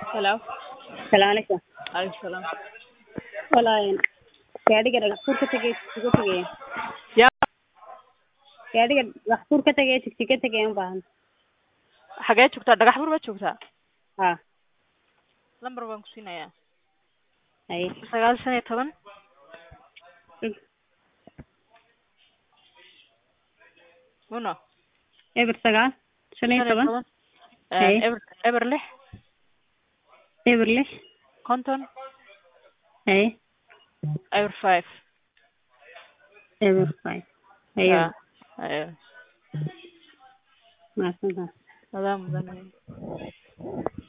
Hello. Salaam alaikum. Alaikum salaam. Walaal gaadhiga dhagaxtuur ka tagay tigsiga tagay Yaa gaadhiga dhagaxtuur ka tagay tigsiga tagay u baahan xagee joogtaa dhagax bur baad joogtaa ha lambar baan ku siinayaa hay sagaal shan iyo toban uno eber sagaal shan iyo toban Eh, Hey. eber eber lix eber lix konton hay eber five eber five hayo Ah, ayo mahadsantahay adaa mudan